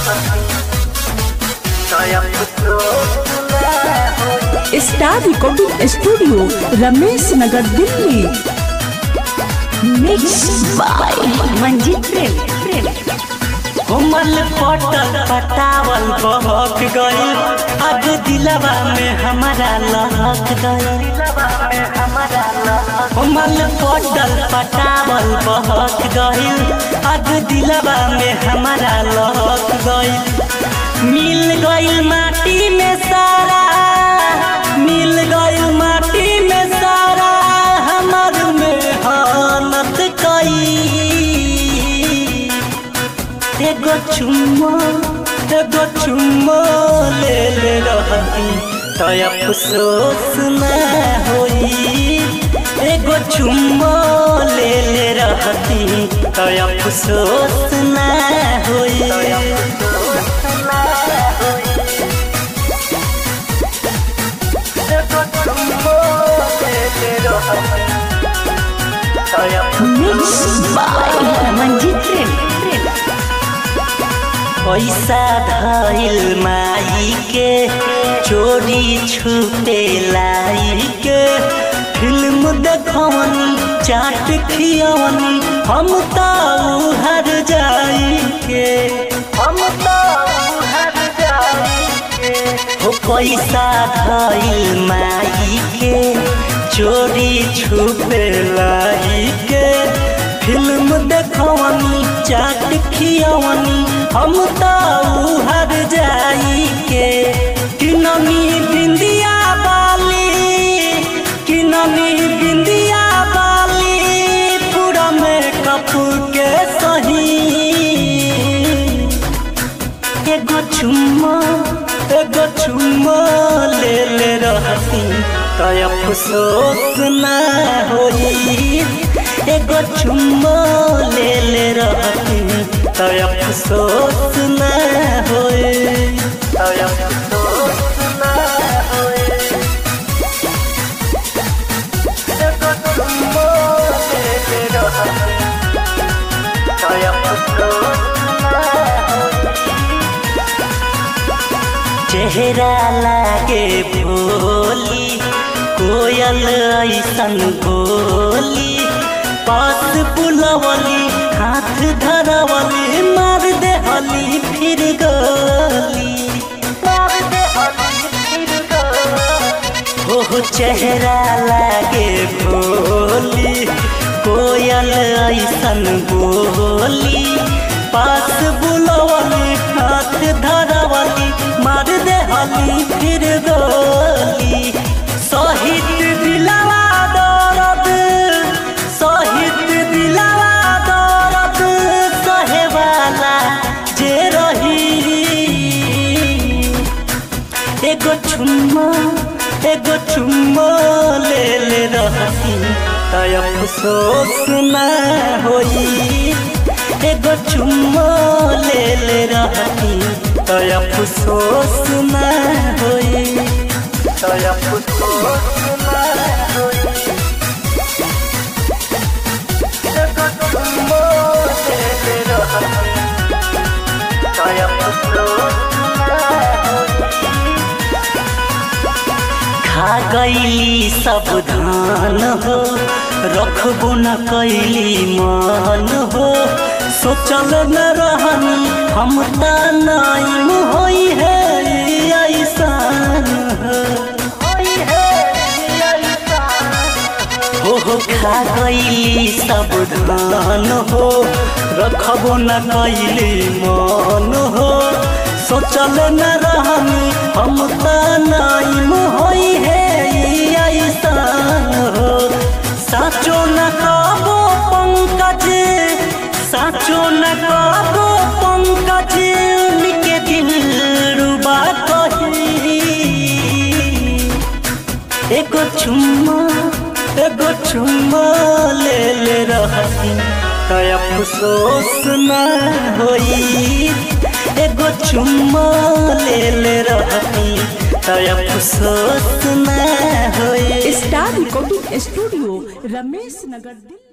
star recording studio Ramesh Nagar Delhi mix by Manjeet Prem Prem कोमल पटल पटावल बहक गइल अब दिलवा में हमारा लहक गइल कोमल पटल पटावल बहक गइल अब दिलवा में हमारा लहक गइल मिल गइल माटी में सारा मिल गइल माटी में सारा हमर मेहनत कई एगो चुम्मा एगो चुम्मा ले ले रहती तो अफसोस न होई एगो चुम्मा ले ले रहती तो अफसोस न होई एगो चुम्मा ले ले रहती तो मिक्स बाय मंजीत प्रेम प्रेम पैसा धइल माई के चोरी छुपे लाई के फिल्म देखवनी चाट खियवनी हम तो हर जाई के हम तो हर जाई के हो पैसा धइल माई के चोरी छुपे लाई के फिल्म देखवनी चाट खियवनी हम तो हर जाई के किनमी बिंदिया बाली किनमी बिंदिया बाली पूरा मेकअप के सही एगो चुम्मा एगो चुम्मा ले ले रहती तो अफसोस न होई एगो चुम्मा ले ले रहती तो अफसोस न होई तो अफसोस न होई एगो चुम्मा ले ले रहती तो अफसोस न होई चेहरा लागे भोली कोयल ऐसन बोली पास बुलवली हाथ धरवली मार दे हली फिर गली मार दे हली फिर गली हो चेहरा लागे भोली कोयल ऐसन बोली पास बुलवली हाथ धरवली मार दे हली फिर गोली सहित दिलवा दर्द सहित दिलवा दर्द सहे वाला जे रही एगो चुम्मा एगो चुम्मा ले ले रहती तो अफसोस न होई एगो चुम्मा ले ले रहती तो अफसोस न होई तो अफसोस न होई एगो चुम्मा ले ले रहती तो अफसोस न होई खा गईली सब धान हो रखबो न कैली मान हो सोचल न रहनी हम त नाइम होई है ऐसान हो हो हो खा गईली सब धान हो रखबो न कैली मान हो सोचल न रहनी हम त नाइम होई है ऐसान हो साचो न कबो पंकज साचो न कबो पंकज उनके दिल रुबा कही एगो चुम्मा एगो चुम्मा ले ले रहती तो अफसोस न होई एगो चुम्मा ले ले रहती तो अफसोस न होई star recording studio Ramesh Nagar Delhi